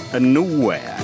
እንወያይ።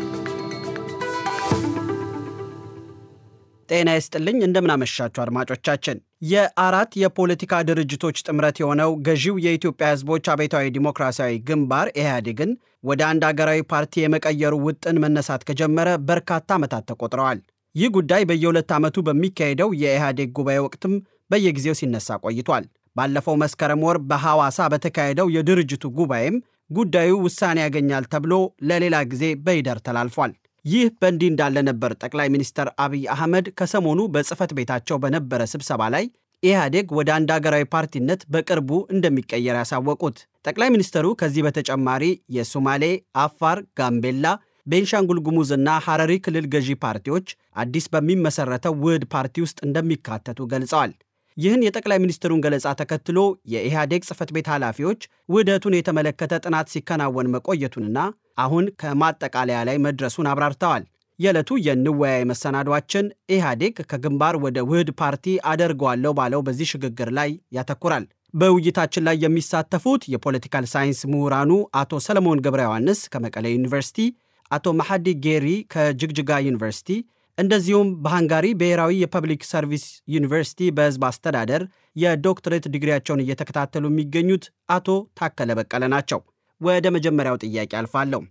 ጤና ይስጥልኝ እንደምናመሻችሁ አድማጮቻችን። የአራት የፖለቲካ ድርጅቶች ጥምረት የሆነው ገዢው የኢትዮጵያ ሕዝቦች አብዮታዊ ዲሞክራሲያዊ ግንባር ኢህአዴግን ወደ አንድ አገራዊ ፓርቲ የመቀየሩ ውጥን መነሳት ከጀመረ በርካታ ዓመታት ተቆጥረዋል። ይህ ጉዳይ በየሁለት ዓመቱ በሚካሄደው የኢህአዴግ ጉባኤ ወቅትም በየጊዜው ሲነሳ ቆይቷል። ባለፈው መስከረም ወር በሐዋሳ በተካሄደው የድርጅቱ ጉባኤም ጉዳዩ ውሳኔ ያገኛል ተብሎ ለሌላ ጊዜ በይደር ተላልፏል። ይህ በእንዲህ እንዳለ ነበር ጠቅላይ ሚኒስትር አብይ አህመድ ከሰሞኑ በጽህፈት ቤታቸው በነበረ ስብሰባ ላይ ኢህአዴግ ወደ አንድ አገራዊ ፓርቲነት በቅርቡ እንደሚቀየር ያሳወቁት። ጠቅላይ ሚኒስትሩ ከዚህ በተጨማሪ የሶማሌ፣ አፋር፣ ጋምቤላ፣ ቤንሻንጉል ጉሙዝና ሐረሪ ክልል ገዢ ፓርቲዎች አዲስ በሚመሰረተው ውህድ ፓርቲ ውስጥ እንደሚካተቱ ገልጸዋል። ይህን የጠቅላይ ሚኒስትሩን ገለጻ ተከትሎ የኢህአዴግ ጽህፈት ቤት ኃላፊዎች ውህደቱን የተመለከተ ጥናት ሲከናወን መቆየቱንና አሁን ከማጠቃለያ ላይ መድረሱን አብራርተዋል። የዕለቱ የንወያይ መሰናዷችን ኢህአዴግ ከግንባር ወደ ውህድ ፓርቲ አደርገዋለሁ ባለው በዚህ ሽግግር ላይ ያተኩራል። በውይይታችን ላይ የሚሳተፉት የፖለቲካል ሳይንስ ምሁራኑ አቶ ሰለሞን ገብረ ዮሐንስ ከመቀሌ ዩኒቨርሲቲ፣ አቶ መሐዲ ጌሪ ከጅግጅጋ ዩኒቨርሲቲ እንደዚሁም በሃንጋሪ ብሔራዊ የፐብሊክ ሰርቪስ ዩኒቨርሲቲ በሕዝብ አስተዳደር የዶክትሬት ዲግሪያቸውን እየተከታተሉ የሚገኙት አቶ ታከለ በቀለ ናቸው። ወደ መጀመሪያው ጥያቄ አልፋለሁ።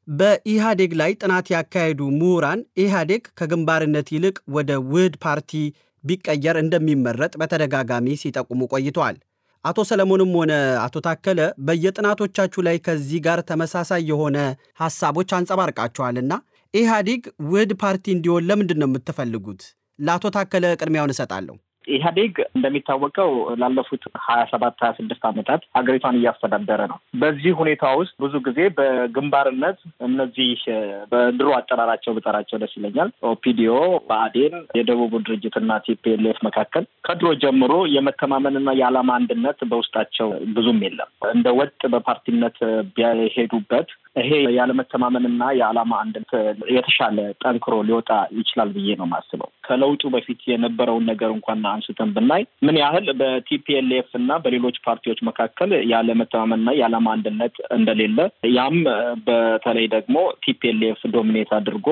በኢህአዴግ ላይ ጥናት ያካሄዱ ምሁራን ኢህአዴግ ከግንባርነት ይልቅ ወደ ውህድ ፓርቲ ቢቀየር እንደሚመረጥ በተደጋጋሚ ሲጠቁሙ ቆይተዋል። አቶ ሰለሞንም ሆነ አቶ ታከለ በየጥናቶቻችሁ ላይ ከዚህ ጋር ተመሳሳይ የሆነ ሐሳቦች አንጸባርቃችኋልና ኢህአዴግ ውህድ ፓርቲ እንዲሆን ለምንድን ነው የምትፈልጉት? ለአቶ ታከለ ቅድሚያውን እሰጣለሁ። ኢህአዴግ እንደሚታወቀው ላለፉት ሀያ ሰባት ሀያ ስድስት ዓመታት ሀገሪቷን እያስተዳደረ ነው። በዚህ ሁኔታ ውስጥ ብዙ ጊዜ በግንባርነት እነዚህ በድሮ አጠራራቸው ብጠራቸው ደስ ይለኛል፣ ኦፒዲዮ፣ ብአዴን፣ የደቡቡ ድርጅትና ቲፒኤልኤፍ መካከል ከድሮ ጀምሮ የመተማመንና የዓላማ አንድነት በውስጣቸው ብዙም የለም። እንደ ወጥ በፓርቲነት ቢሄዱበት ይሄ ያለመተማመንና የዓላማ አንድነት የተሻለ ጠንክሮ ሊወጣ ይችላል ብዬ ነው የማስበው። ከለውጡ በፊት የነበረውን ነገር እንኳን አንስተን ብናይ ምን ያህል በቲፒኤልኤፍ እና በሌሎች ፓርቲዎች መካከል ያለመተማመንና የዓላማ አንድነት እንደሌለ ያም በተለይ ደግሞ ቲፒኤልኤፍ ዶሚኔት አድርጎ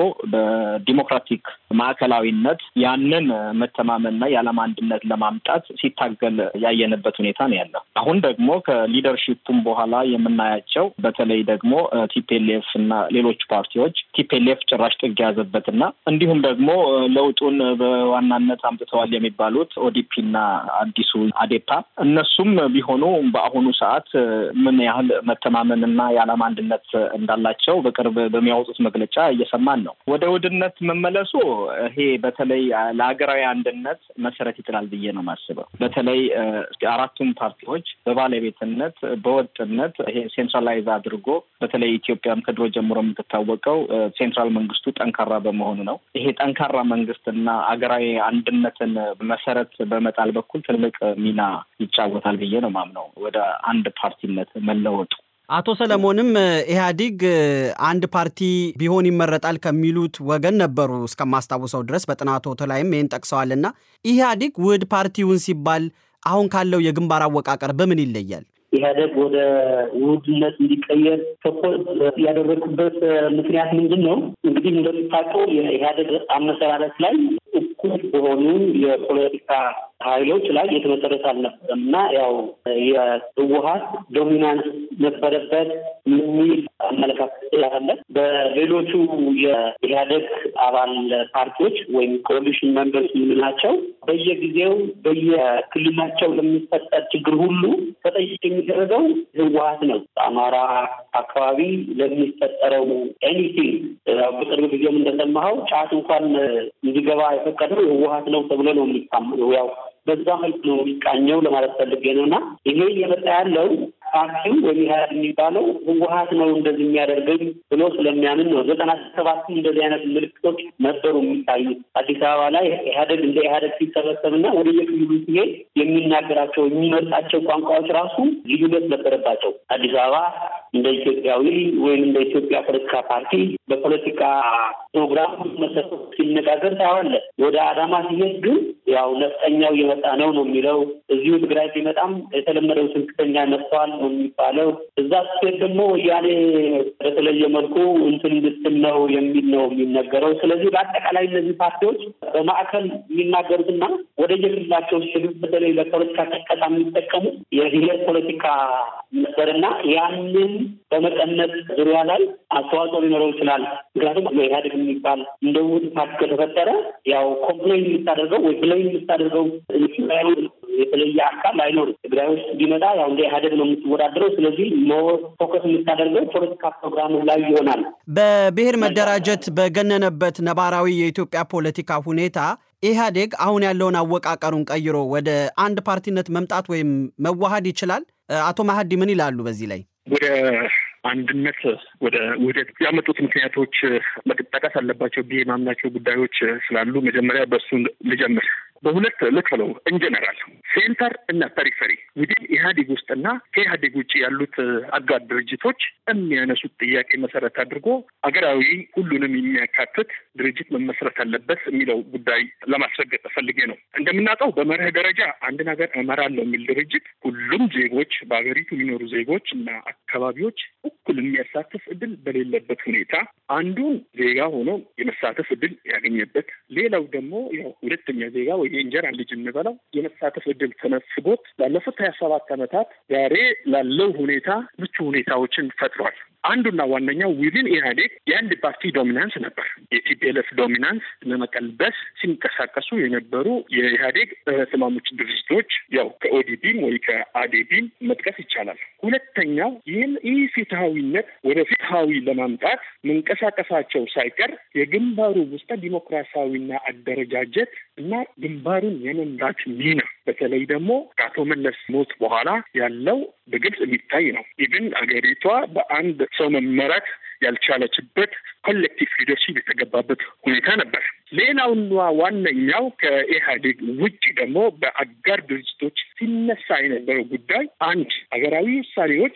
በዲሞክራቲክ ማዕከላዊነት ያንን መተማመንና የዓላማ አንድነት ለማምጣት ሲታገል ያየንበት ሁኔታ ነው ያለው። አሁን ደግሞ ከሊደርሺፑም በኋላ የምናያቸው በተለይ ደግሞ ቲፒኤልኤፍ እና ሌሎች ፓርቲዎች ቲፒኤልኤፍ ጭራሽ ጥግ የያዘበትና እንዲሁም ደግሞ ለውጡን በዋናነት አምጥተዋል የሚባሉት ኦዲፒ እና አዲሱ አዴፓ እነሱም ቢሆኑ በአሁኑ ሰዓት ምን ያህል መተማመንና የዓላማ አንድነት እንዳላቸው በቅርብ በሚያወጡት መግለጫ እየሰማን ነው። ወደ ውህድነት መመለሱ ይሄ በተለይ ለሀገራዊ አንድነት መሰረት ይጥላል ብዬ ነው የማስበው። በተለይ አራቱም ፓርቲዎች በባለቤትነት በወጥነት ይሄ ሴንትራላይዝ አድርጎ በተለይ ኢትዮጵያም ከድሮ ጀምሮ የምትታወቀው ሴንትራል መንግስቱ ጠንካራ በመሆኑ ነው። ይሄ ጠንካራ መንግስትና አገራዊ አንድነትን መሰረት በመጣል በኩል ትልቅ ሚና ይጫወታል ብዬ ነው ማምነው ወደ አንድ ፓርቲነት መለወጡ። አቶ ሰለሞንም ኢህአዲግ አንድ ፓርቲ ቢሆን ይመረጣል ከሚሉት ወገን ነበሩ እስከማስታውሰው ድረስ በጥናቶት ላይም ይህን ጠቅሰዋልና ኢህአዲግ ውህድ ፓርቲውን ሲባል አሁን ካለው የግንባር አወቃቀር በምን ይለያል? ኢህአደግ ወደ ውህድነት እንዲቀየር ፕሮፖዝ ያደረግኩበት ምክንያት ምንድን ነው? እንግዲህ እንደምታውቀው የኢህአደግ አመሰራረት ላይ እኩል በሆኑ የፖለቲካ ኃይሎች ላይ የተመሰረተ አልነበረም እና ያው የህወሀት ዶሚናንስ ነበረበት የሚል አመለካከት ስላለ በሌሎቹ የኢህአደግ አባል ፓርቲዎች ወይም ኮaliሽን መንበርስ የምንላቸው በየጊዜው በየክልላቸው ለሚፈጠር ችግር ሁሉ ተጠያቂ የሚደረገው ህወሀት ነው። በአማራ አካባቢ ለሚፈጠረው ኤኒቲንግ በቅርብ ጊዜም እንደሰማኸው ጫት እንኳን እንዲገባ የፈቀደው ህወሀት ነው ተብሎ ነው የሚታመነው ያው በዛ መልክ ነው የሚቃኘው ለማለት ፈልጌ ነው። እና ይሄ እየመጣ ያለው ፓርቲው ወይም ኢህአዴግ የሚባለው ህወሀት ነው እንደዚህ የሚያደርገኝ ብሎ ስለሚያምን ነው። ዘጠና ሰባትም እንደዚህ አይነት ምልክቶች ነበሩ የሚታዩት። አዲስ አበባ ላይ ኢህአዴግ እንደ ኢህአዴግ ሲሰበሰብና ወደ የክልሉ ሲሄድ የሚናገራቸው የሚመርጣቸው ቋንቋዎች ራሱ ልዩነት ነበረባቸው። አዲስ አበባ እንደ ኢትዮጵያዊ ወይም እንደ ኢትዮጵያ ፖለቲካ ፓርቲ በፖለቲካ ፕሮግራም መሰረት ሲነጋገር ታዋለ። ወደ አዳማ ሲሄድ ግን ያው ነፍጠኛው እየመጣ ነው ነው የሚለው። እዚሁ ትግራይ ሲመጣም የተለመደው ትምክተኛ መጥተዋል ነው የሚባለው። እዛ ስትሄድ ደግሞ ወያኔ በተለየ መልኩ እንትን እንድትል ነው የሚል ነው የሚነገረው። ስለዚህ በአጠቃላይ እነዚህ ፓርቲዎች በማዕከል የሚናገሩትና ወደ የግላቸው ሲሄዱ በተለይ ለፖለቲካ ቀስቀሳ የሚጠቀሙት የብሔር ፖለቲካ ነበርና ያንን በመቀነስ ዙሪያ ላይ አስተዋጽኦ ሊኖረው ይችላል። ምክንያቱም ኢህአዴግ የሚባል እንደ ውህድ ፓርቲ ከተፈጠረ ያው ኮምፕሌን የምታደርገው ወይ ብለኝ የምታደርገው የተለየ አካል አይኖርም። ትግራይ ውስጥ ቢመጣ ያው እንደ ኢህአዴግ ነው የምትወዳደረው። ስለዚህ ሞር ፎከስ የምታደርገው ፖለቲካ ፕሮግራም ላይ ይሆናል። በብሔር መደራጀት በገነነበት ነባራዊ የኢትዮጵያ ፖለቲካ ሁኔታ ኢህአዴግ አሁን ያለውን አወቃቀሩን ቀይሮ ወደ አንድ ፓርቲነት መምጣት ወይም መዋሃድ ይችላል። አቶ ማሀዲ ምን ይላሉ በዚህ ላይ? ወደ አንድነት ወደ ውህደት ያመጡት ምክንያቶች መጠቀስ አለባቸው ብዬ የማምናቸው ጉዳዮች ስላሉ መጀመሪያ በእሱ ልጀምር። በሁለት ልክለው ኢንጀነራል ሴንተር እና ፐሪፈሪ ውድን ኢህአዴግ ውስጥና ከኢህአዴግ ውጭ ያሉት አጋር ድርጅቶች የሚያነሱት ጥያቄ መሰረት አድርጎ አገራዊ ሁሉንም የሚያካትት ድርጅት መመስረት አለበት የሚለው ጉዳይ ለማስረገጥ ፈልጌ ነው። እንደምናውቀው በመርህ ደረጃ አንድን ሀገር እመራለሁ የሚል ድርጅት ሁሉም ዜጎች በሀገሪቱ የሚኖሩ ዜጎች እና አካባቢዎች እኩል የሚያሳትፍ እድል በሌለበት ሁኔታ አንዱን ዜጋ ሆኖ የመሳተፍ እድል ያገኘበት፣ ሌላው ደግሞ ያው ሁለተኛ ዜጋ ወይ የእንጀራ ልጅ እንበለው የመሳተፍ እድል ተነፍጎት ላለፉት ሀያ ሰባት ዓመታት ዛሬ ላለው ሁኔታ ምቹ ሁኔታዎችን ፈጥሯል። አንዱና ዋነኛው ዊዝን ኢህአዴግ የአንድ ፓርቲ ዶሚናንስ ነበር። የቲፒኤልኤፍ ዶሚናንስ ለመቀልበስ ሲንቀሳቀሱ የነበሩ የኢህአዴግ ተስማሞች ድርጅቶች ያው ከኦዲፒም ወይ ከአዴፒም መጥቀስ ይቻላል። ሁለተኛው ይህን ይህ ፍትሐዊነት ወደ ፍትሐዊ ለማምጣት መንቀሳቀሳቸው ሳይቀር የግንባሩ ውስጠ ዲሞክራሲያዊና አደረጃጀት እና ግንባሩን የመምራት ሚና በተለይ ደግሞ ከአቶ መለስ ሞት በኋላ ያለው በግልጽ የሚታይ ነው። ኢቭን አገሪቷ በአንድ ሰው መመራት ያልቻለችበት ኮሌክቲቭ ሊደርሺፕ የተገባበት ሁኔታ ነበር። ሌላውና ዋነኛው ከኢህአዴግ ውጭ ደግሞ በአጋር ድርጅቶች ሲነሳ የነበረው ጉዳይ አንድ ሀገራዊ ውሳኔዎች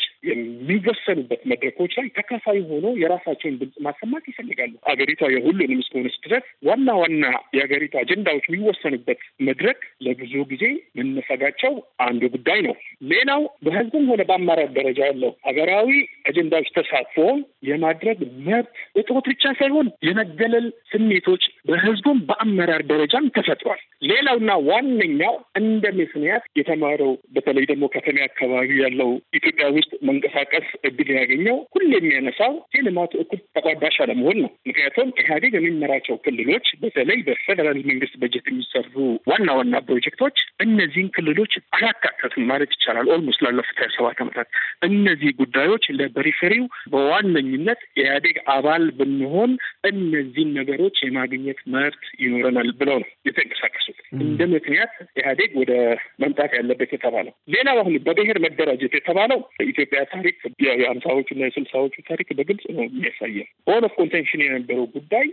የሚወሰኑበት መድረኮች ላይ ተካፋይ ሆኖ የራሳቸውን ድምፅ ማሰማት ይፈልጋሉ። ሀገሪቷ የሁሉንም እስከሆነች ድረስ ዋና ዋና የሀገሪቷ አጀንዳዎች የሚወሰኑበት መድረክ ለብዙ ጊዜ መነፈጋቸው አንዱ ጉዳይ ነው። ሌላው በህዝቡም ሆነ በአመራር ደረጃ ያለው ሀገራዊ አጀንዳዎች ተሳትፎ የማድረግ መብት እጦት ብቻ ሳይሆን የመገለል ስሜቶች በህዝቡም በአመራር ደረጃም ተፈጥሯል። ሌላውና ዋነኛው እንደ ምክንያት የተማረው በተለይ ደግሞ ከተማ አካባቢ ያለው ኢትዮጵያ ውስጥ መንቀሳቀስ እድል ያገኘው ሁሉ የሚያነሳው የልማቱ እኩል ተቋዳሽ አለመሆን ነው። ምክንያቱም ኢህአዴግ የሚመራቸው ክልሎች በተለይ በፌዴራል መንግስት በጀት የሚሰሩ ዋና ዋና ፕሮጀክቶች እነዚህን ክልሎች አላካተቱም ማለት ይቻላል። ኦልሞስት ላለፉት ሀያ ሰባት ዓመታት እነዚህ ጉዳዮች ለፐሪፌሪው በዋነኝነት የኢህአዴግ አባል ብንሆን እነዚህን ነገሮች የማግኘት መብት ይኖረናል ብለው ነው የተንቀሳቀሱት። እንደ ምክንያት ኢህአዴግ ወደ መምጣት ያለበት የተባለው ሌላው አሁን በብሔር መደራጀት የተባለው በኢትዮጵያ ታሪክ የሀምሳዎቹ እና የስልሳዎቹ ታሪክ በግልጽ ነው የሚያሳየው። ኦን ኦፍ ኮንቴንሽን የነበረው ጉዳይ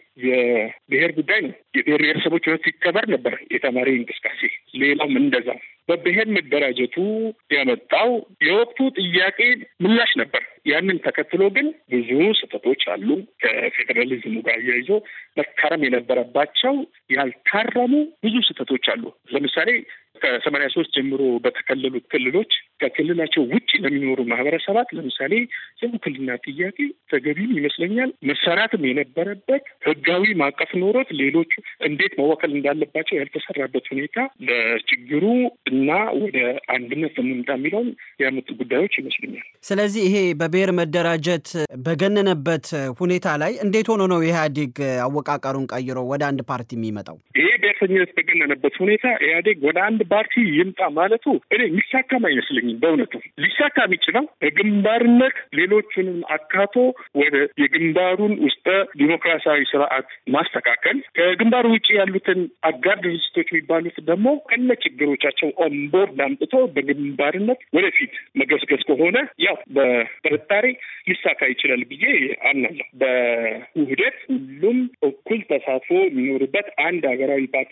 የብሔር ጉዳይ ነው። የብሔር ብሔረሰቦች መብት ሲከበር ነበር የተማሪ እንቅስቃሴ። ሌላውም እንደዛ በብሔር መደራጀቱ ያመጣው የወቅቱ ጥያቄ ምላሽ ነበር። ያንን ተከትሎ ግን ብዙ ስህተቶች አሉ። ከፌዴራሊዝሙ ጋር እያይዞ መታረም የነበረባቸው ያልታረሙ ብዙ ስህተቶች አሉ። ለምሳሌ ከሰማንያ ሶስት ጀምሮ በተከለሉት ክልሎች ከክልላቸው ውጭ ለሚኖሩ ማህበረሰባት ለምሳሌ የውክልና ጥያቄ ተገቢም ይመስለኛል መሰራትም የነበረበት ህጋዊ ማዕቀፍ ኖሮት ሌሎቹ እንዴት መወከል እንዳለባቸው ያልተሰራበት ሁኔታ ለችግሩ እና ወደ አንድነት ለመምጣ የሚለውን ያመጡ ጉዳዮች ይመስሉኛል። ስለዚህ ይሄ በብሔር መደራጀት በገነነበት ሁኔታ ላይ እንዴት ሆኖ ነው ኢህአዴግ አወቃቀሩን ቀይሮ ወደ አንድ ፓርቲ የሚመጣው? ይሄ ብሔርተኝነት በገነነበት ሁኔታ ኢህአዴግ ወደ አንድ ፓርቲ ይምጣ ማለቱ እኔ የሚሳካም አይመስለኝም። በእውነቱ ሊሳካ የሚችለው በግንባርነት ሌሎቹንም አካቶ ወደ የግንባሩን ውስጠ ዲሞክራሲያዊ ስርዓት ማስተካከል፣ ከግንባሩ ውጭ ያሉትን አጋር ድርጅቶች የሚባሉት ደግሞ ከነ ችግሮቻቸው ኦንቦርድ አምጥቶ በግንባርነት ወደፊት መገስገስ ከሆነ ያው በጥርጣሬ ሊሳካ ይችላል ብዬ አምናለሁ። በውህደት ሁሉም እኩል ተሳትፎ የሚኖርበት አንድ ሀገራዊ ፓርቲ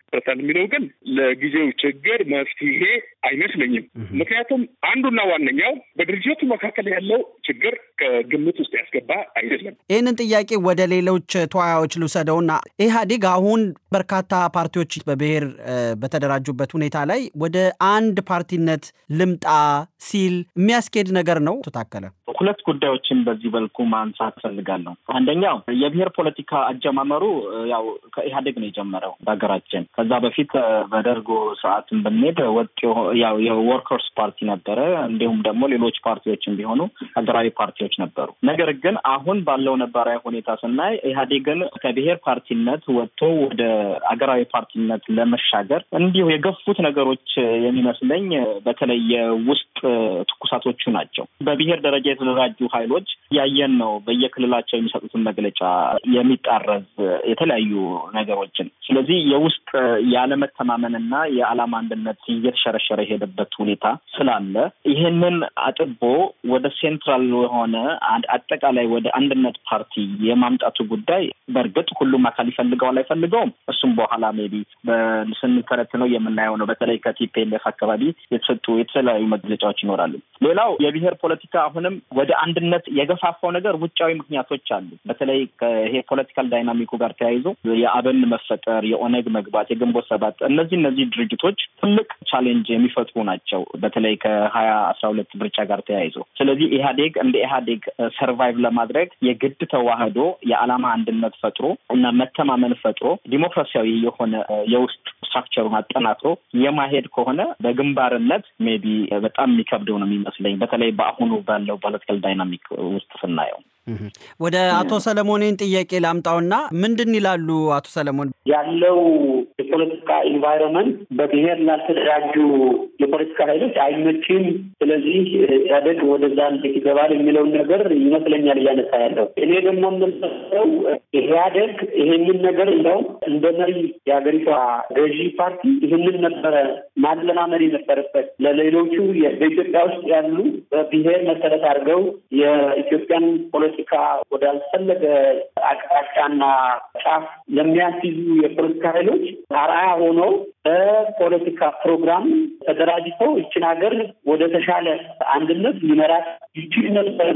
ይመሰረታል የሚለው ግን ለጊዜው ችግር መፍትሄ አይመስለኝም። ምክንያቱም አንዱና ዋነኛው በድርጅቱ መካከል ያለው ችግር ከግምት ውስጥ ያስገባ አይደለም። ይህንን ጥያቄ ወደ ሌሎች ተወያዮች ልውሰደውና ኢህአዴግ አሁን በርካታ ፓርቲዎች በብሔር በተደራጁበት ሁኔታ ላይ ወደ አንድ ፓርቲነት ልምጣ ሲል የሚያስኬድ ነገር ነው። ታከለ ሁለት ጉዳዮችን በዚህ መልኩ ማንሳት እፈልጋለሁ። አንደኛው የብሔር ፖለቲካ አጀማመሩ ያው ከኢህአዴግ ነው የጀመረው በሀገራችን። ከዛ በፊት በደርጎ ስርዓትን ብንሄድ ወጥ ያው የወርከርስ ፓርቲ ነበረ። እንዲሁም ደግሞ ሌሎች ፓርቲዎችን ቢሆኑ ሀገራዊ ፓርቲዎች ነበሩ። ነገር ግን አሁን ባለው ነባራዊ ሁኔታ ስናይ ኢህአዴግን ከብሔር ፓርቲነት ወጥቶ ወደ ሀገራዊ ፓርቲነት ለመሻገር እንዲሁ የገፉት ነገሮች የሚመስለኝ በተለይ የውስጥ ትኩሳቶቹ ናቸው። በብሔር ደረጃ የተደራጁ ኃይሎች ያየን ነው። በየክልላቸው የሚሰጡትን መግለጫ የሚጣረዝ የተለያዩ ነገሮችን። ስለዚህ የውስጥ ያለመተማመንና የዓላማ አንድነት እየተሸረሸረ የሄደበት ሁኔታ ስላለ ይህንን አጥቦ ወደ ሴንትራል የሆነ አጠቃላይ ወደ አንድነት ፓርቲ የማምጣቱ ጉዳይ በእርግጥ ሁሉም አካል ይፈልገዋል አይፈልገውም፣ እሱም በኋላ ሜይ ቢ ስንተነትነው የምናየው ነው። በተለይ ከቲፒኤልኤፍ አካባቢ የተሰጡ የተለያዩ መግለጫዎች ይኖራሉ። ሌላው የብሔር ፖለቲካ አሁንም ወደ አንድነት የገፋፋው ነገር ውጫዊ ምክንያቶች አሉ። በተለይ ይሄ ፖለቲካል ዳይናሚኩ ጋር ተያይዞ የአብን መፈጠር፣ የኦነግ መግባት፣ የግንቦት ሰባት እነዚህ እነዚህ ድርጅቶች ትልቅ ቻሌንጅ የሚፈጥሩ ናቸው። በተለይ ከሀያ አስራ ሁለት ምርጫ ጋር ተያይዞ ስለዚህ ኢህአዴግ እንደ ኢህአዴግ ሰርቫይቭ ለማድረግ የግድ ተዋህዶ የዓላማ አንድነት ፈጥሮ እና መተማመን ፈጥሮ ዲሞክራሲያዊ የሆነ የውስጥ ስትራክቸሩን አጠናክሮ የማሄድ ከሆነ በግንባርነት ሜይ ቢ በጣም የሚከብደው ነው የሚመስለኝ በተለይ በአሁኑ ባለው ፖለቲካል ዳይናሚክ ውስጥ ስናየው። ወደ አቶ ሰለሞኔን ጥያቄ ላምጣውና ምንድን ይላሉ አቶ ሰለሞን? ያለው የፖለቲካ ኢንቫይሮንመንት በብሔር ላልተደራጁ የፖለቲካ ኃይሎች አይመችም። ስለዚህ ኢህአዴግ ወደዛ እንዴት ይገባል የሚለውን ነገር ይመስለኛል እያነሳ ያለው። እኔ ደግሞ የምንሰው ኢህአዴግ ይሄንን ነገር እንደውም እንደ መሪ የሀገሪቷ ገዢ ፓርቲ ይህንን ነበረ ማለማመድ የነበረበት ለሌሎቹ በኢትዮጵያ ውስጥ ያሉ በብሔር መሰረት አድርገው የኢትዮጵያን ፖለቲካ ወዳልፈለገ አቅጣጫና ጫፍ ለሚያስይዙ የፖለቲካ ኃይሎች አርአያ ሆኖ በፖለቲካ ፕሮግራም ተደራጅተው ይችን ሀገር ወደ ተሻለ አንድነት ሊመራት ይችል ነበር።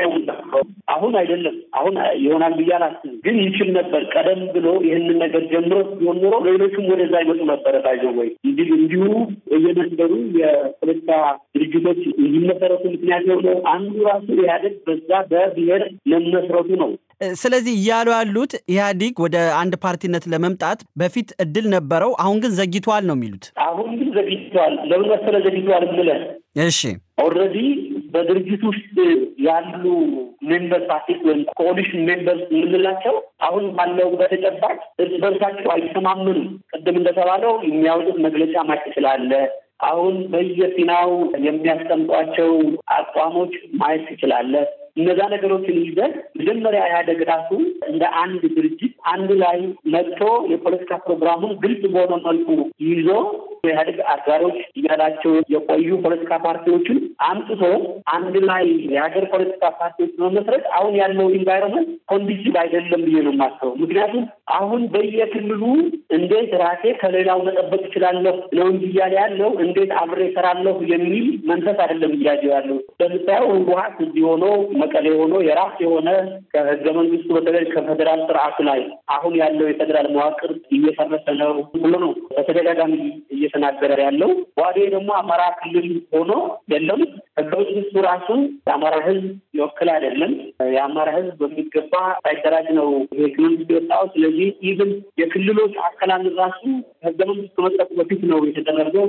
አሁን አይደለም፣ አሁን ይሆናል ብዬ አላስብም፣ ግን ይችል ነበር። ቀደም ብሎ ይህንን ነገር ጀምሮ ቢሆን ኖሮ ሌሎቹም ወደዛ ይመጡ ነበረ። ባይዘው ወይ እንዲሁ እየነበሩ የፖለቲካ ድርጅቶች እንዲመሰረቱ ምክንያት የሆነው አንዱ ራሱ ኢህአዴግ በዛ በብሔር መመስረቱ ነው። ስለዚህ እያሉ ያሉት ኢህአዲግ ወደ አንድ ፓርቲነት ለመምጣት በፊት እድል ነበረው፣ አሁን ግን ዘግይቷል ነው የሚሉት። አሁን ግን ዘግይቷል። ለምን መሰለህ ዘግይቷል የምልህ? እሺ ኦልሬዲ በድርጅት ውስጥ ያሉ ሜምበር ፓርቲስ ወይም ኮሊሽን ሜምበርስ የምንላቸው አሁን ባለው በተጨባጭ እርስ በርሳቸው አይተማመኑም። ቅድም እንደተባለው የሚያወጡት መግለጫ ማጭ ስላለ አሁን በየፊናው የሚያስቀምጧቸው አቋሞች ማየት ትችላለህ። እነዛ ነገሮችን ይዘን መጀመሪያ ኢህአዴግ ራሱ እንደ አንድ ድርጅት አንድ ላይ መጥቶ የፖለቲካ ፕሮግራሙን ግልጽ በሆነ መልኩ ይዞ የኢህአዴግ አጋሮች እያላቸው የቆዩ ፖለቲካ ፓርቲዎችን አምጥቶ አንድ ላይ የሀገር ፖለቲካ ፓርቲዎች መመስረት አሁን ያለው ኢንቫይሮንመንት ኮንዲሲቭ አይደለም ብዬ ነው የማስበው። ምክንያቱም አሁን በየክልሉ እንዴት ራሴ ከሌላው መጠበቅ እችላለሁ ነው እንጂ እያለ ያለው እንዴት አብሬ እሰራለሁ የሚል መንፈስ አይደለም እያየው ያለው። ለምሳሌ ህወሓት እዚህ ሆኖ መቀሌ ሆኖ የራስ የሆነ ከህገ መንግስቱ በተለይ ከፌዴራል ስርዓቱ ላይ አሁን ያለው የፌዴራል መዋቅር እየፈረሰ ነው ብሎ ነው በተደጋጋሚ እየተናገረ ያለው። ዋዴ ደግሞ አማራ ክልል ሆኖ የለም ህገ መንግስቱ ራሱን የአማራ ህዝብ ይወክል አይደለም። የአማራ ህዝብ በሚገባ ሳይደራጅ ነው ህገ መንግስት የወጣው። ስለዚህ ኢቭን የክልሎች አከላለል ራሱ ህገ መንግስት ከመጠቁ በፊት ነው የተደረገው።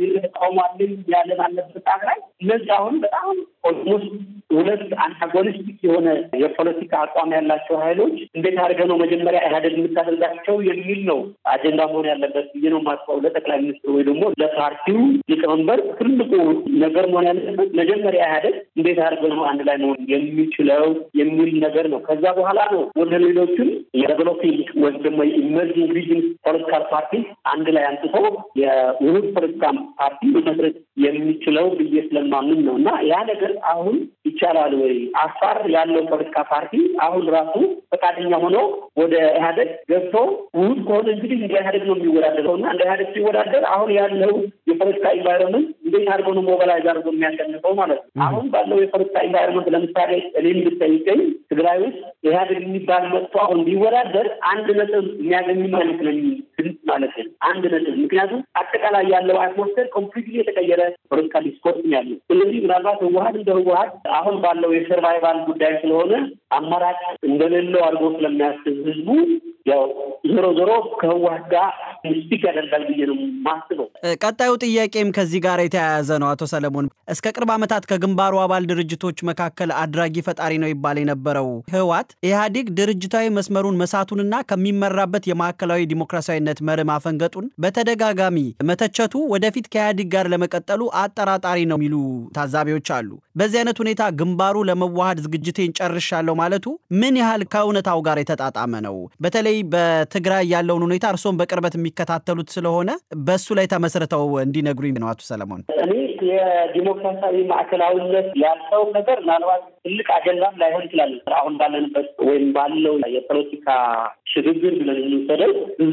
ተቃውሟልን ያለን አለበት ላይ እነዚህ አሁን በጣም ኦልሞስት ሁለት አንታጎኒስቲክ የሆነ የፖለቲካ አቋም ያላቸው ኃይሎች እንዴት አድርገህ ነው መጀመሪያ ኢህአዴግ የምታደርጋቸው የሚል ነው አጀንዳ መሆን ያለበት ብዬ ነው የማስበው። ለጠቅላይ ሚኒስትሩ ወይ ደግሞ ለፓርቲው ሊቀመንበር ትልቁ ነገር መሆን ያለበት መጀመሪያ ኢህአዴግ እንዴት አድርገህ ነው አንድ ላይ መሆን የሚችለው የሚል ነገር ነው። ከዛ በኋላ ነው ወደ ሌሎችም የዴቨሎፒንግ ወይም ደግሞ የኢመርጂንግ ሪጅን ፖለቲካል ፓርቲ አንድ ላይ አንጥቶ የውህድ ፖለቲካ ፓርቲ መመስረት የሚችለው ብዬ ስለማምን ነው እና ያ ነገር አሁን ይቻላል ወይ? አፋር ያለው ፖለቲካ ፓርቲ አሁን ራሱ ፈቃደኛ ሆኖ ወደ ኢህአዴግ ገብቶ ውህድ ከሆነ እንግዲህ እንደ ኢህአዴግ ነው የሚወዳደረው እና እንደ ኢህአዴግ ሲወዳደር አሁን ያለው የፖለቲካ ኢንቫይሮንመንት እንዴት አድርጎ ነው ሞባላይዝ አድርጎ የሚያሸንፈው ማለት ነው። አሁን ባለው የፖለቲካ ኢንቫይሮንመንት ለምሳሌ እኔም ብጠይቀኝ ትግራይ ውስጥ ኢህአዴግ የሚባል መጥቶ አሁን ቢወዳደር አንድ ነጥብ የሚያገኝ ማለት ነው ድምፅ ማለት ነው አንድ ነጥብ። ምክንያቱም አጠቃላይ ያለው አትሞስፌር ኮምፕሊትሊ የተቀየረ ፖለቲካ ዲስኮርስ ያለው። ስለዚህ ምናልባት ህወሀት እንደ ህወሀት አሁን ባለው የሰርቫይቫል ጉዳይ ስለሆነ አማራጭ እንደሌለው አድርጎ ስለሚያስብ ህዝቡ ያው ዞሮ ዞሮ ከህወሀት ጋር ስቲክ ያደርጋል ብዬ ነው ማስበው። ቀጣዩ ጥያቄም ከዚህ ጋር የተያያዘ ነው። አቶ ሰለሞን እስከ ቅርብ ዓመታት ከግንባሩ አባል ድርጅቶች መካከል አድራጊ ፈጣሪ ነው ይባል የነበረው ህወሓት ኢህአዴግ ድርጅታዊ መስመሩን መሳቱንና ከሚመራበት የማዕከላዊ ዲሞክራሲያዊነት መርህ ማፈንገጡን በተደጋጋሚ መተቸቱ ወደፊት ከኢህአዴግ ጋር ለመቀጠሉ አጠራጣሪ ነው የሚሉ ታዛቢዎች አሉ። በዚህ አይነት ሁኔታ ግንባሩ ለመዋሃድ ዝግጅቴን ጨርሻለሁ ማለቱ ምን ያህል ከእውነታው ጋር የተጣጣመ ነው? በተለይ በትግራይ ያለውን ሁኔታ እርስዎም በቅርበት የሚከታተሉት ስለሆነ በሱ ላይ ተመስርተው እንዲነግሩኝ ነው አቶ ሰለሞን። እኔ የዲሞክራሲያዊ ማዕከላዊነት ያልሰው ነገር ምናልባት ትልቅ አጀንዳም ላይሆን ይችላል። አሁን ባለንበት ወይም ባለው የፖለቲካ ሽግግር ብለን የምንወስደው ብዙ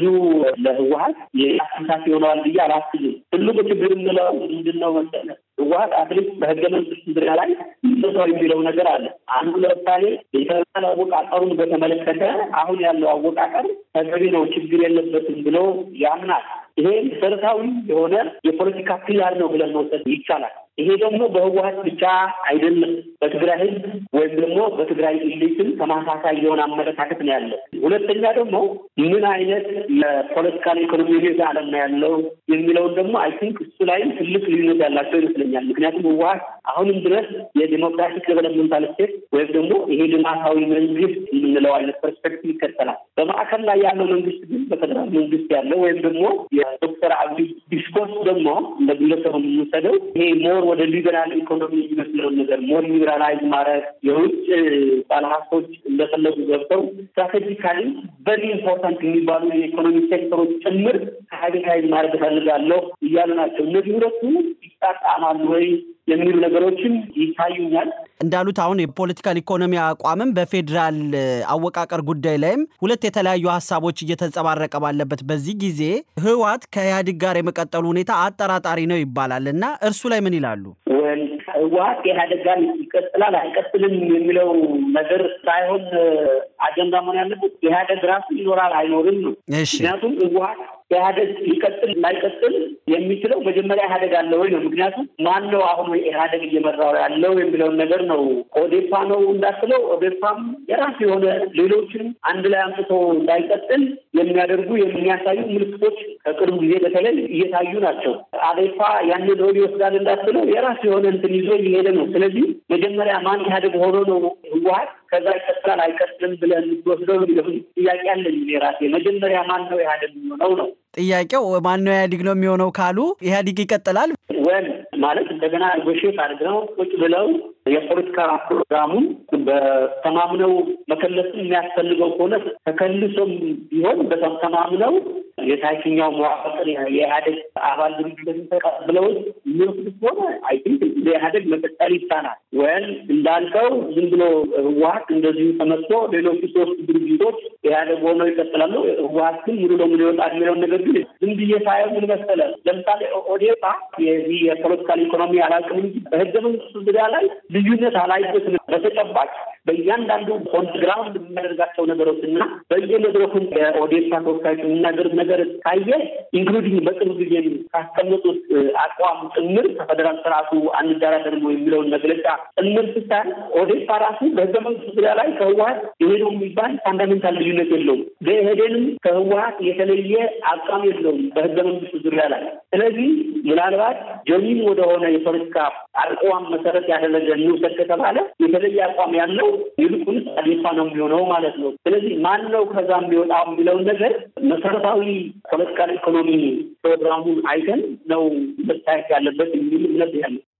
ለህወሀት የአሳሳፊ ይሆነዋል ብዬ አላስብም። ትልቁ ችግር የምለው ምንድን ነው መሰለህ? ህወሀት አትሊስት በህገ መንግስት ዙሪያ ላይ ሰው የሚለው ነገር አለ። አንዱ ለምሳሌ የፌደራል አወቃቀሩን በተመለከተ አሁን ያለው አወቃቀር ተገቢ ነው፣ ችግር የለበትም ብሎ ያምናል። ይሄ መሰረታዊ የሆነ የፖለቲካ ፒላር ነው ብለን መውሰድ ይቻላል። ይሄ ደግሞ በህወሀት ብቻ አይደለም፣ በትግራይ ህዝብ ወይም ደግሞ በትግራይ ኢሊትም ተመሳሳይ የሆነ አመለካከት ነው ያለው። ሁለተኛ ደግሞ ምን አይነት የፖለቲካል ኢኮኖሚ ሬት አለም ነው ያለው የሚለውን ደግሞ አይ ቲንክ እሱ ላይም ትልቅ ልዩነት ያላቸው ይመስለኛል። ምክንያቱም ህወሀት አሁንም ድረስ የዲሞክራቲክ ዴቨሎፕመንታል ስቴት ወይም ደግሞ ይሄ ልማታዊ መንግስት የምንለው አይነት ፐርስፔክቲቭ ይከተላል። በማዕከል ላይ ያለው መንግስት ግን በፌደራል መንግስት ያለው ወይም ደግሞ የዶክተር አብይ ዲስኮርስ ደግሞ እንደ ግለሰቡ የምንወሰደው ይሄ ሞር ወደ ሊበራል ኢኮኖሚ የሚመስለውን ነገር ሞር ሊበራላይዝ ማድረግ የውጭ ባለሀብቶች እንደፈለጉ ገብተው ስትራቴጂካሊ በሪ ኢምፖርታንት የሚባሉ የኢኮኖሚ ሴክተሮች ጭምር ፕራይቬታይዝ ማድረግ እፈልጋለሁ እያሉ ናቸው። እነዚህ ሁለቱ ይጣጣማሉ ወይ የሚሉ ነገሮችን ይታዩኛል። እንዳሉት አሁን የፖለቲካል ኢኮኖሚ አቋምም በፌዴራል አወቃቀር ጉዳይ ላይም ሁለት የተለያዩ ሀሳቦች እየተንጸባረቀ ባለበት በዚህ ጊዜ ህወሓት ከኢህአዴግ ጋር የመቀጠሉ ሁኔታ አጠራጣሪ ነው ይባላል እና እርሱ ላይ ምን ይላሉ? ወል ህወሓት ከኢህአዴግ ጋር ይቀጥላል አይቀጥልም የሚለው ነገር ሳይሆን አጀንዳ መሆን ያለበት ኢህአዴግ ራሱ ይኖራል አይኖርም ነው። ምክንያቱም ህወሓት ኢህአዴግ ሊቀጥል ላይቀጥል የሚችለው መጀመሪያ ኢህአዴግ አለ ወይ ነው። ምክንያቱም ማን ነው አሁን ኢህአዴግ እየመራው ያለው የሚለውን ነገር ነው። ኦዴፓ ነው እንዳስለው ኦዴፓም የራሱ የሆነ ሌሎችን አንድ ላይ አምጥቶ እንዳይቀጥል የሚያደርጉ የሚያሳዩ ምልክቶች ከቅርቡ ጊዜ በተለይ እየታዩ ናቸው። አዴፓ ያንን ሮድ ይወስዳል እንዳስለው የራሱ የሆነ እንትን ይዞ እየሄደ ነው። ስለዚህ መጀመሪያ ማን ኢህአዴግ ሆኖ ነው ህወሓት ከዛ ይቀጥላል አይቀጥልም ብለን የምትወስደው ጥያቄ አለኝ ራሴ። መጀመሪያ ማን ነው ኢህአዴግ የሚሆነው ነው ጥያቄው። ማን ነው ኢህአዴግ ነው የሚሆነው ካሉ ኢህአዴግ ይቀጥላል ወል ማለት እንደገና ጎሼት አድርገው ቁጭ ብለው የፖለቲካ ፕሮግራሙን በተማምነው መከለስም የሚያስፈልገው ከሆነ ተከልሶም ቢሆን በተማምነው የታችኛው መዋቅር የኢህአዴግ አባል ድርጅቶችን ተቀብለው የሚወስድ ከሆነ አይ ቲንክ ለኢህአዴግ መቀጠል ይቻላል። ወይም እንዳልከው ዝም ብሎ ህወሀት እንደዚሁ ተመጥቶ ሌሎቹ ሶስት ድርጅቶች ኢህአዴግ ሆነው ይቀጥላሉ፣ ህወሀት ግን ሙሉ ለሙሉ ይወጣል የሚለውን ነገር ግን ዝም ብዬ ሳየው ምን መሰለህ፣ ለምሳሌ ኦዴፓ የዚህ የፖለቲካል ኢኮኖሚ አላውቅም እንጂ በህገ መንግስቱ ዙሪያ ላይ ልዩነት አላይበትም። በተጨባጭ በእያንዳንዱ ኦን ግራውንድ የሚያደርጋቸው ነገሮች እና በየመድረኩም የኦዴፓ ተወካዮች የሚናገሩት ነገር ካየ ኢንክሉዲንግ በቅርብ ጊዜ ካስቀመጡት አቋም ጭምር ከፌደራል ስርዓቱ አንደራደርም የሚለውን መግለጫ ጭምር ስታይ ኦዴፓ ራሱ በህገ መንግስቱ ዙሪያ ላይ ከህወሀት ይሄ ነው የሚባል ፋንዳሜንታል ልዩነት የለውም። በኢህዴንም ከህወሀት የተለየ አቋም የለውም በህገ መንግስቱ ዙሪያ ላይ። ስለዚህ ምናልባት ጀሚን ወደሆነ የፖለቲካ አቋም መሰረት ያደረገ እንውሰድ ከተባለ የተለየ አቋም ያለው ይልቁንስ አዴፓ ነው የሚሆነው ማለት ነው። ስለዚህ ማን ነው ከዛ የሚወጣው የሚለውን ነገር መሰረታዊ ፖለቲካል ኢኮኖሚ ፕሮግራሙን አይተን ነው መታየት ያለበት የሚል እምነት ያለ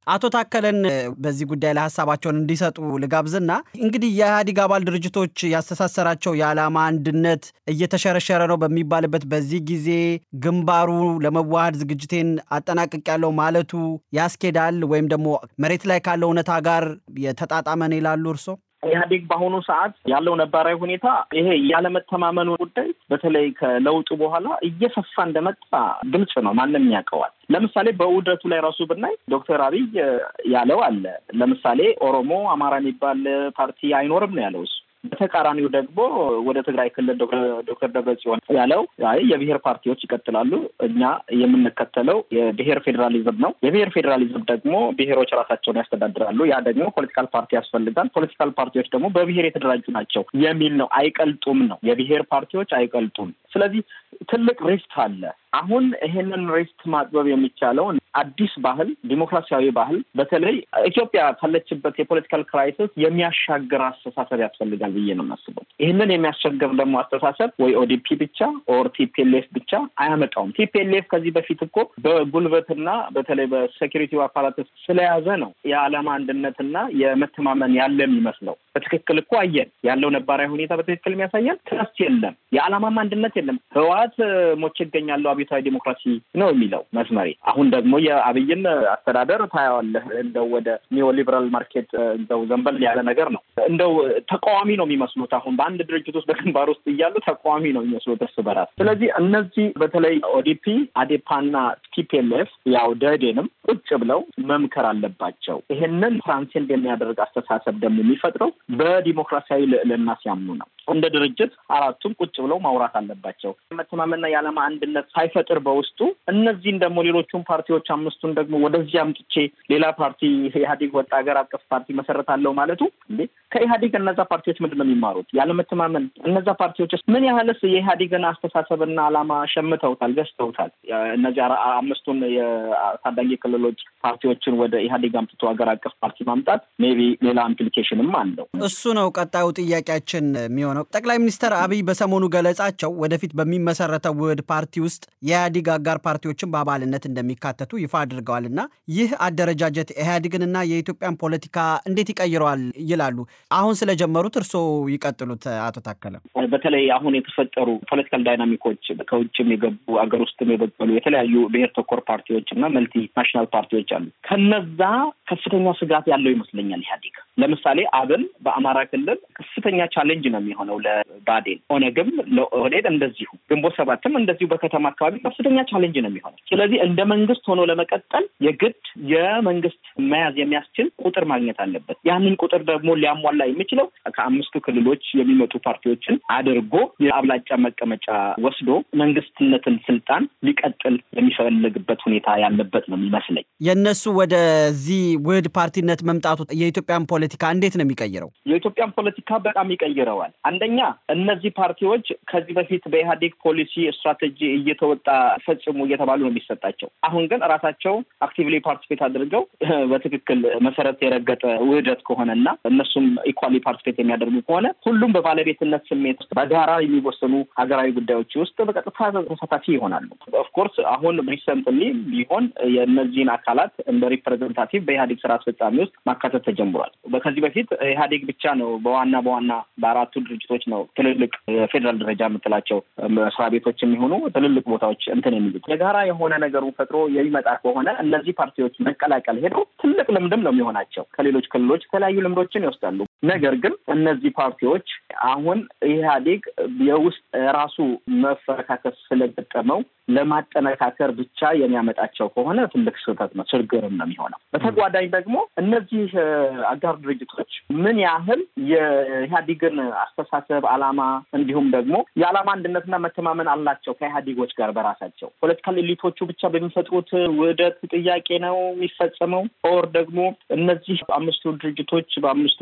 አቶ ታከለን በዚህ ጉዳይ ላይ ሀሳባቸውን እንዲሰጡ ልጋብዝና እንግዲህ የኢህአዴግ አባል ድርጅቶች ያስተሳሰራቸው የዓላማ አንድነት እየተሸረሸረ ነው በሚባልበት በዚህ ጊዜ ግንባሩ ለመዋሃድ ዝግጅቴን አጠናቅቅ ያለው ማለቱ ያስኬዳል ወይም ደግሞ መሬት ላይ ካለው እውነታ ጋር የተጣጣመን ይላሉ እርሶ? ኢህአዴግ በአሁኑ ሰዓት ያለው ነባራዊ ሁኔታ ይሄ ያለመተማመኑ ጉዳይ በተለይ ከለውጡ በኋላ እየሰፋ እንደመጣ ግልጽ ነው፣ ማንም ያውቀዋል። ለምሳሌ በውህደቱ ላይ ራሱ ብናይ ዶክተር አብይ ያለው አለ። ለምሳሌ ኦሮሞ፣ አማራ የሚባል ፓርቲ አይኖርም ነው ያለው እሱ በተቃራኒው ደግሞ ወደ ትግራይ ክልል ዶክተር ደብረጽዮን ያለው አይ የብሔር ፓርቲዎች ይቀጥላሉ፣ እኛ የምንከተለው የብሔር ፌዴራሊዝም ነው። የብሔር ፌዴራሊዝም ደግሞ ብሔሮች ራሳቸውን ያስተዳድራሉ። ያ ደግሞ ፖለቲካል ፓርቲ ያስፈልጋል። ፖለቲካል ፓርቲዎች ደግሞ በብሔር የተደራጁ ናቸው የሚል ነው። አይቀልጡም ነው የብሔር ፓርቲዎች አይቀልጡም። ስለዚህ ትልቅ ሪስክ አለ። አሁን ይሄንን ሪስክ ማጥበብ የሚቻለው አዲስ ባህል፣ ዲሞክራሲያዊ ባህል በተለይ ኢትዮጵያ ካለችበት የፖለቲካል ክራይሲስ የሚያሻግር አስተሳሰብ ያስፈልጋል ብዬ ነው የማስበው። ይህንን የሚያስቸግር ደግሞ አስተሳሰብ ወይ ኦዲፒ ብቻ ኦር ቲፒኤልኤፍ ብቻ አያመጣውም። ቲፒኤልኤፍ ከዚህ በፊት እኮ በጉልበትና በተለይ በሴኪሪቲ አፓራትስ ስለያዘ ነው የዓላማ አንድነትና የመተማመን ያለ የሚመስለው። በትክክል እኮ አየን ያለው ነባራዊ ሁኔታ በትክክል የሚያሳየን ትረስት የለም፣ የዓላማም አንድነት የለም። ህወሓት ሞቼ እገኛለሁ አብዮታዊ ዲሞክራሲ ነው የሚለው መስመሬ። አሁን ደግሞ የአብይን አስተዳደር ታየዋለህ። እንደው ወደ ኒዮ ሊበራል ማርኬት እንደው ዘንበል ያለ ነገር ነው። እንደው ተቃዋሚ ነው የሚመስሉት። አሁን በአንድ ድርጅት ውስጥ በግንባር ውስጥ እያሉ ተቃዋሚ ነው የሚመስሉት እርስ በራስ። ስለዚህ እነዚህ በተለይ ኦዲፒ፣ አዴፓና ቲፒኤልኤፍ ያው ደህዴንም ቁጭ ብለው መምከር አለባቸው። ይሄንን ትራንሴንድ የሚያደርግ አስተሳሰብ ደግሞ የሚፈጥረው በዲሞክራሲያዊ ልዕልና ሲያምኑ ነው። እንደ ድርጅት አራቱም ቁጭ ብለው ማውራት አለባቸው። መተማመንና የዓላማ አንድነት ሳይፈጥር በውስጡ እነዚህን ደግሞ ሌሎቹን ፓርቲዎች አምስቱን ደግሞ ወደዚህ አምጥቼ ሌላ ፓርቲ ኢህአዴግ ወጣ ሀገር አቀፍ ፓርቲ መሰረታለሁ ማለቱ እንዴ ከኢህአዴግ እነዛ ፓርቲዎች ምንድን ነው የሚማሩት? ያለመተማመን እነዛ ፓርቲዎች ምን ያህልስ የኢህአዴግን አስተሳሰብና ዓላማ ሸምተውታል፣ ገዝተውታል? እነዚህ አምስቱን የታዳጊ ክልሎች ፓርቲዎችን ወደ ኢህአዴግ አምጥቶ ሀገር አቀፍ ፓርቲ ማምጣት ሜቢ ሌላ ኢምፕሊኬሽንም አለው። እሱ ነው ቀጣዩ ጥያቄያችን የሚሆነው። ጠቅላይ ሚኒስትር አብይ በሰሞኑ ገለጻቸው ወደፊት በሚመሰረተው ውህድ ፓርቲ ውስጥ የኢህአዴግ አጋር ፓርቲዎችን በአባልነት እንደሚካተቱ ይፋ አድርገዋል እና ይህ አደረጃጀት ኢህአዴግንና የኢትዮጵያን ፖለቲካ እንዴት ይቀይረዋል ይላሉ? አሁን ስለጀመሩት እርስዎ ይቀጥሉት አቶ ታከለ። በተለይ አሁን የተፈጠሩ ፖለቲካል ዳይናሚኮች ከውጭም የገቡ አገር ውስጥም የበቀሉ የተለያዩ ብሔር ተኮር ፓርቲዎች እና መልቲ ናሽናል ፓርቲዎች አሉ። ከነዛ ከፍተኛ ስጋት ያለው ይመስለኛል ኢህአዴግ። ለምሳሌ አብን በአማራ ክልል ከፍተኛ ቻሌንጅ ነው የሚሆነው ለባዴን፣ ኦነግም ለኦህዴድ እንደዚሁ፣ ግንቦት ሰባትም እንደዚሁ በከተማ አካባቢ ከፍተኛ ቻሌንጅ ነው የሚሆነው። ስለዚህ እንደ መንግስት ሆኖ ለመቀጠል የግድ የመንግስት መያዝ የሚያስችል ቁጥር ማግኘት አለበት። ያንን ቁጥር ደግሞ ሊያሟላ የሚችለው ከአምስቱ ክልሎች የሚመጡ ፓርቲዎችን አድርጎ የአብላጫ መቀመጫ ወስዶ መንግስትነትን ስልጣን ሊቀጥል የሚፈልግበት ሁኔታ ያለበት ነው የሚመስለኝ። የእነሱ ወደዚህ ውህድ ፓርቲነት መምጣቱ የኢትዮጵያን ፖለቲካ እንዴት ነው የሚቀይረው? የኢትዮጵያን ፖለቲካ በጣም ይቀይረዋል። አንደኛ እነዚህ ፓርቲዎች ከዚህ በፊት በኢህአዴግ ፖሊሲ ስትራቴጂ እየተወጣ ፈጽሙ እየተባሉ ነው የሚሰጣቸው። አሁን ግን ራሳቸው አክቲቭሊ ፓርቲስፔት አድርገው በትክክል መሰረት የረገጠ ውህደት ከሆነና እነሱም ኢኳሊ ፓርቲስፔት የሚያደርጉ ከሆነ ሁሉም በባለቤትነት ስሜት ውስጥ በጋራ የሚወሰኑ ሀገራዊ ጉዳዮች ውስጥ በቀጥታ ተሳታፊ ይሆናሉ። ኦፍኮርስ አሁን ሪሰንትሊ ቢሆን የእነዚህን አካላት እንደ ሪፕሬዘንታቲቭ በኢህአዴግ ስራ አስፈጻሚ ውስጥ ማካተት ተጀምሯል። ከዚህ በፊት ኢህአዴግ ብቻ ነው በዋና በዋና በአራቱ ድርጅቶች ነው ትልልቅ የፌዴራል ደረጃ የምትላቸው መስሪያ ቤቶች የሚሆኑ ትልልቅ ቦታዎች እንትን የሚሉት የጋራ የሆነ ነገሩን ፈጥሮ የሚመጣ ከሆነ እነዚህ ፓርቲዎች መቀላቀል ሄደው ትልቅ ልምድም ነው የሚሆናቸው። ከሌሎች ክልሎች የተለያዩ ልምዶችን ይወስዳሉ። ነገር ግን እነዚህ ፓርቲዎች አሁን ኢህአዴግ የውስጥ ራሱ መፈረካከስ ስለገጠመው ለማጠነካከር ብቻ የሚያመጣቸው ከሆነ ትልቅ ስህተት ነው፣ ችግርም ነው የሚሆነው። በተጓዳኝ ደግሞ እነዚህ አጋር ድርጅቶች ምን ያህል የኢህአዴግን አስተሳሰብ፣ ዓላማ እንዲሁም ደግሞ የዓላማ አንድነትና መተማመን አላቸው ከኢህአዴጎች ጋር በራሳቸው ፖለቲካል ኤሊቶቹ ብቻ በሚፈጥሩት ውህደት ጥያቄ ነው የሚፈጸመው ኦር ደግሞ እነዚህ አምስቱ ድርጅቶች በአምስቱ ክልሎች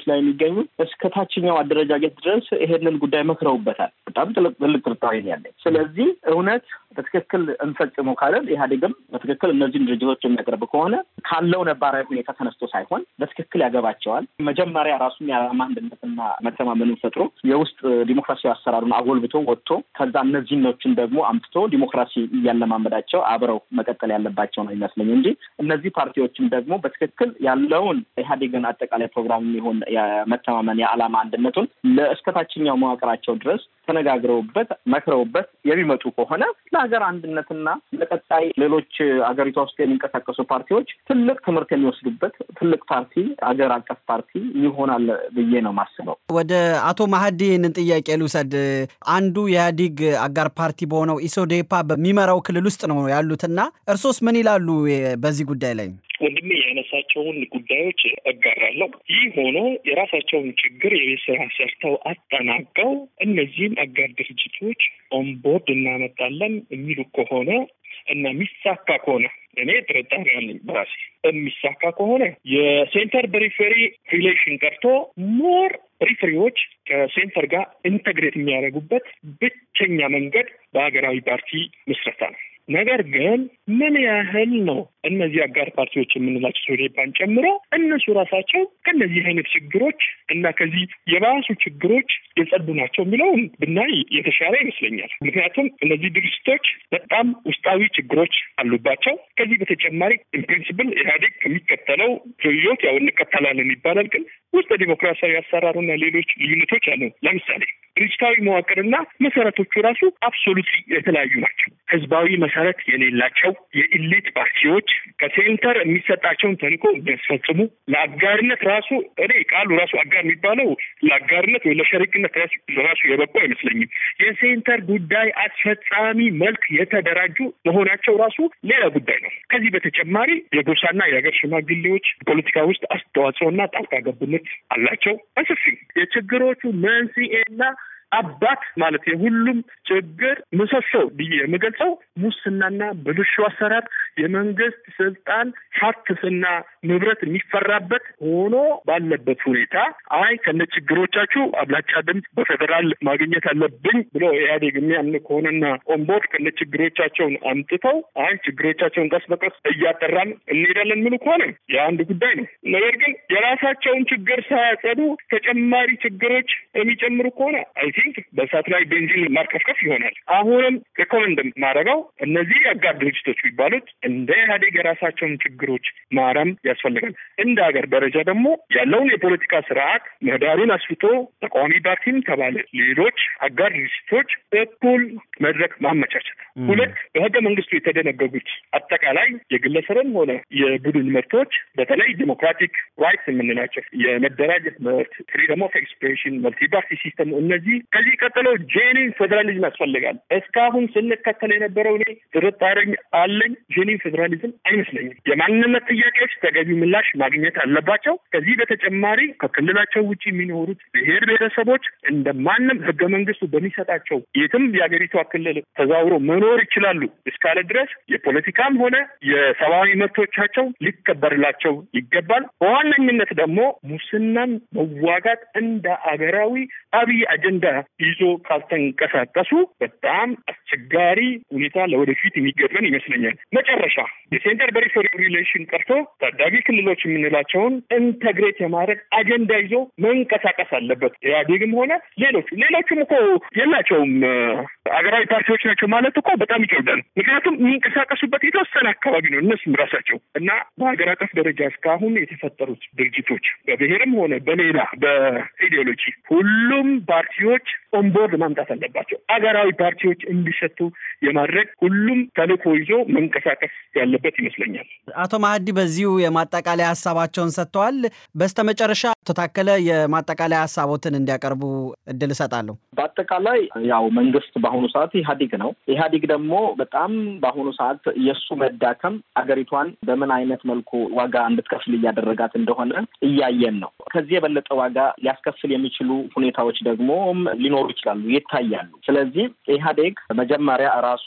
ላይ የሚገኙ እስከ ታችኛው አደረጃጀት ድረስ ይሄንን ጉዳይ መክረውበታል። በጣም ትልቅ ጥርጣሬ ያለኝ። ስለዚህ እውነት በትክክል እንፈጽመው ካለን ኢህአዴግም በትክክል እነዚህን ድርጅቶች የሚያቀርብ ከሆነ ካለው ነባራዊ ሁኔታ ተነስቶ ሳይሆን በትክክል ያገባቸዋል። መጀመሪያ ራሱን የዓላማ አንድነትና መተማመኑን ፈጥሮ የውስጥ ዲሞክራሲያዊ አሰራሩን አጎልብቶ ወጥቶ ከዛ እነዚህኖችን ደግሞ አምጥቶ ዲሞክራሲ እያለማመዳቸው አብረው መቀጠል ያለባቸው ነው ይመስለኝ እንጂ እነዚህ ፓርቲዎችም ደግሞ በትክክል ያለውን ኢህአዴግን አጠቃላይ ፕሮግራም የሚሆን የመተማመን የዓላማ አንድነቱን ለእስከታችኛው መዋቅራቸው ድረስ ተነጋግረውበት መክረውበት የሚመጡ ከሆነ ለሀገር አንድነትና ለቀጣይ ሌሎች አገሪቷ ውስጥ የሚንቀሳቀሱ ፓርቲዎች ትልቅ ትምህርት የሚወስዱበት ትልቅ ፓርቲ አገር አቀፍ ፓርቲ ይሆናል ብዬ ነው ማስበው። ወደ አቶ ማህዲ ይህንን ጥያቄ ልውሰድ። አንዱ የኢህአዴግ አጋር ፓርቲ በሆነው ኢሶዴፓ በሚመራው ክልል ውስጥ ነው ያሉትና እርሶስ ምን ይላሉ በዚህ ጉዳይ ላይ? ወንድሜ ያነሳቸውን ጉዳዮች እጋራለሁ። ይህ ሆኖ የራሳቸውን ችግር የቤት ስራ ሰርተው አጠናቀው እነዚህም አጋር ድርጅቶች ኦንቦርድ እናመጣለን የሚሉ ከሆነ እና የሚሳካ ከሆነ እኔ ጥርጣሬ አለኝ በራሴ የሚሳካ ከሆነ የሴንተር ፐሪፌሪ ሪሌሽን ቀርቶ ሞር ሪፍሪዎች ከሴንተር ጋር ኢንተግሬት የሚያደርጉበት ብቸኛ መንገድ በሀገራዊ ፓርቲ ምስረታ ነው። ነገር ግን ምን ያህል ነው እነዚህ አጋር ፓርቲዎች የምንላቸው ሶዴፓን ጨምሮ እነሱ ራሳቸው ከእነዚህ አይነት ችግሮች እና ከዚህ የባሱ ችግሮች የጸዱ ናቸው የሚለውን ብናይ የተሻለ ይመስለኛል። ምክንያቱም እነዚህ ድርጅቶች በጣም ውስጣዊ ችግሮች አሉባቸው። ከዚህ በተጨማሪ ኢንፕሪንሲፕል ኢህአዴግ ከሚከተለው ርዕዮት ያው እንከተላለን ይባላል፣ ግን ውስጥ ዲሞክራሲያዊ አሰራሩና ሌሎች ልዩነቶች አሉ። ለምሳሌ ድርጅታዊ መዋቅርና መሰረቶቹ ራሱ አብሶሉትሊ የተለያዩ ናቸው። ህዝባዊ መሰረት የሌላቸው የኢሊት ፓርቲዎች ከሴንተር የሚሰጣቸውን ተልዕኮ የሚያስፈጽሙ ለአጋርነት ራሱ እኔ ቃሉ ራሱ አጋር የሚባለው ለአጋርነት ወይ ለሸሪክነት ራሱ የበቁ አይመስለኝም። የሴንተር ጉዳይ አስፈጻሚ መልክ የተደራጁ መሆናቸው ራሱ ሌላ ጉዳይ ነው። ከዚህ በተጨማሪ የጎሳና የሀገር ሽማግሌዎች ፖለቲካ ውስጥ አስተዋጽኦና ጣልቃ ገብነት አላቸው። በሰፊ የችግሮቹ መንስኤና አባት ማለት የሁሉም ችግር ምሰሶ ብዬ የምገልጸው ሙስናና ብልሹ አሰራር የመንግስት ስልጣን ሀብትና ንብረት የሚፈራበት ሆኖ ባለበት ሁኔታ አይ ከነ ችግሮቻችሁ አብላጫ ድምፅ በፌዴራል ማግኘት አለብኝ ብሎ ኢህአዴግ የሚያምን ከሆነና ኦንቦርድ ከነ ችግሮቻቸውን አምጥተው አይ ችግሮቻቸውን ቀስ በቀስ እያጠራን እንሄዳለን ምሉ ከሆነ የአንድ ጉዳይ ነው። ነገር ግን የራሳቸውን ችግር ሳያጸዱ ተጨማሪ ችግሮች የሚጨምሩ ከሆነ አይ ቲንክ በእሳት ላይ ቤንዚን ማርከፍከፍ ይሆናል። አሁንም ሪኮመንድ ማድረገው እነዚህ አጋር ድርጅቶች የሚባሉት እንደ ኢህአዴግ የራሳቸውን ችግሮች ማረም ያስፈልጋል። እንደ ሀገር ደረጃ ደግሞ ያለውን የፖለቲካ ስርዓት ምህዳሩን አስፍቶ ተቃዋሚ ፓርቲም ተባለ ሌሎች አጋር ድርጅቶች እኩል መድረክ ማመቻቸት። ሁለት በህገ መንግስቱ የተደነገጉት አጠቃላይ የግለሰብም ሆነ የቡድን መብቶች በተለይ ዲሞክራቲክ ራይትስ የምንላቸው የመደራጀት መብት፣ ፍሪደም ኦፍ ኤክስፕሬሽን፣ መልቲ ፓርቲ ሲስተም እነዚህ ከዚህ ቀጥሎ ጄኒን ፌዴራሊዝም ያስፈልጋል። እስካሁን ስንከተል የነበረው እኔ ጥርጣሬ አለኝ። ጄኒን ፌዴራሊዝም አይመስለኝም። የማንነት ጥያቄዎች ተገቢ ምላሽ ማግኘት አለባቸው። ከዚህ በተጨማሪ ከክልላቸው ውጭ የሚኖሩት ብሔር ብሔረሰቦች እንደ ማንም ህገ መንግስቱ በሚሰጣቸው የትም የሀገሪቷ ክልል ተዛውሮ መኖር ይችላሉ እስካለ ድረስ የፖለቲካም ሆነ የሰብአዊ መብቶቻቸው ሊከበርላቸው ይገባል። በዋነኝነት ደግሞ ሙስናን መዋጋት እንደ አገራዊ አብይ አጀንዳ ይዞ ካልተንቀሳቀሱ በጣም አስቸጋሪ ሁኔታ ለወደፊት የሚገጥመን ይመስለኛል። መጨረሻ የሴንተር ፐሪፌሪ ሪሌሽን ቀርቶ ታዳጊ ክልሎች የምንላቸውን ኢንተግሬት የማድረግ አጀንዳ ይዞ መንቀሳቀስ አለበት። ኢህአዴግም ሆነ ሌሎቹ ሌሎቹም እኮ የላቸውም አገራዊ ፓርቲዎች ናቸው ማለት እኮ በጣም ይከብዳል። ምክንያቱም የሚንቀሳቀሱበት የተወሰነ አካባቢ ነው እነሱም ራሳቸው እና በሀገር አቀፍ ደረጃ እስካሁን የተፈጠሩት ድርጅቶች በብሔርም ሆነ በሌላ በኢዲዮሎጂ ሁሉም ፓርቲዎች ኦንቦርድ ማምጣት አለባቸው። አገራዊ ፓርቲዎች እንዲሰጡ የማድረግ ሁሉም ተልዕኮ ይዞ መንቀሳቀስ ያለበት ይመስለኛል። አቶ ማህዲ በዚሁ የማጠቃለያ ሀሳባቸውን ሰጥተዋል። በስተመጨረሻ አቶ ታከለ የማጠቃለያ ሀሳቦትን እንዲያቀርቡ እድል እሰጣለሁ። በአጠቃላይ ያው መንግስት በአሁኑ ሰዓት ኢህአዴግ ነው። ኢህአዴግ ደግሞ በጣም በአሁኑ ሰዓት የእሱ መዳከም አገሪቷን በምን አይነት መልኩ ዋጋ እንድትከፍል እያደረጋት እንደሆነ እያየን ነው። ከዚህ የበለጠ ዋጋ ሊያስከፍል የሚችሉ ሁኔታዎች ደግሞ ሊኖሩ ይችላሉ፣ ይታያሉ። ስለዚህ ኢህአዴግ መጀመሪያ ራሱ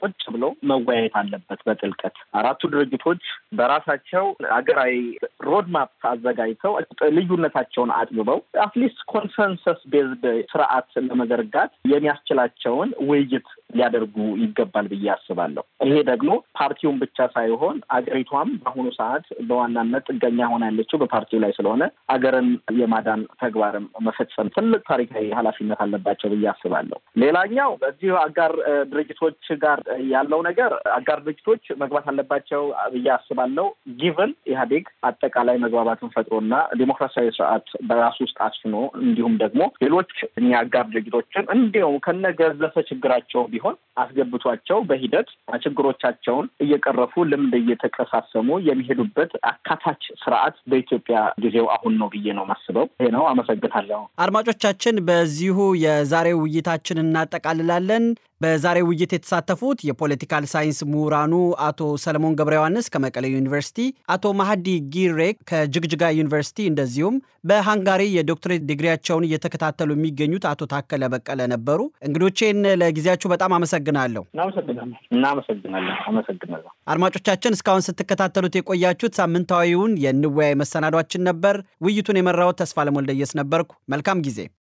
ቁጭ ብሎ መወያየት አለበት በጥልቀት አራቱ ድርጅቶች በራሳቸው ሀገራዊ ሮድማፕ አዘጋጅተው ልዩነታቸውን አጥብበው አትሊስት ኮንሰንሰስ ቤዝድ ስርዓት ለመዘርጋት የሚያስችላቸውን ውይይት ሊያደርጉ ይገባል ብዬ አስባለሁ። ይሄ ደግሞ ፓርቲውን ብቻ ሳይሆን አገሪቷም በአሁኑ ሰዓት በዋናነት ጥገኛ ሆና ያለችው በፓርቲው ላይ ስለሆነ አገርን የማዳን ተግባርም መፈጸም ትልቅ ታሪካዊ ኃላፊነት አለባቸው ብዬ አስባለሁ። ሌላኛው በዚህ አጋር ድርጅቶች ጋር ያለው ነገር አጋር ድርጅቶች መግባት አለባቸው ብዬ አስባለሁ። ጊቨን ኢህአዴግ አጠቃላይ መግባባትን ፈጥሮና ዲሞክራሲያዊ ስርዓት በራሱ ውስጥ አስፍኖ እንዲሁም ደግሞ ሌሎች እኛ አጋር ድርጅቶችን እንዲሁም ከነገዘፈ ችግራቸው ቢሆን አስገብቷቸው በሂደት ችግሮቻቸውን እየቀረፉ ልምድ እየተቀሳሰሙ የሚሄዱበት አካታች ስርዓት በኢትዮጵያ ጊዜው አሁን ነው ብዬ ነው ማስበው። ይሄ ነው። አመሰግናለሁ። አድማጮቻችን፣ በዚሁ የዛሬው ውይይታችን እናጠቃልላለን። በዛሬው ውይይት የተሳተፉት የፖለቲካል ሳይንስ ምሁራኑ አቶ ሰለሞን ገብረ ዮሐንስ ከመቀሌ ዩኒቨርሲቲ፣ አቶ ማሀዲ ጊሬ ከጅግጅጋ ዩኒቨርሲቲ እንደዚሁም በሃንጋሪ የዶክትሬት ዲግሪያቸውን እየተከታተሉ የሚገኙት አቶ ታከለ በቀለ ነበሩ። እንግዶቼን ለጊዜያችሁ በጣም አመሰግናለሁ። እናመሰግናለን። እናመሰግናለን። አመሰግናለሁ። አድማጮቻችን እስካሁን ስትከታተሉት የቆያችሁት ሳምንታዊውን የንወያይ መሰናዷችን ነበር። ውይይቱን የመራሁት ተስፋ ለሞልደየስ ነበርኩ። መልካም ጊዜ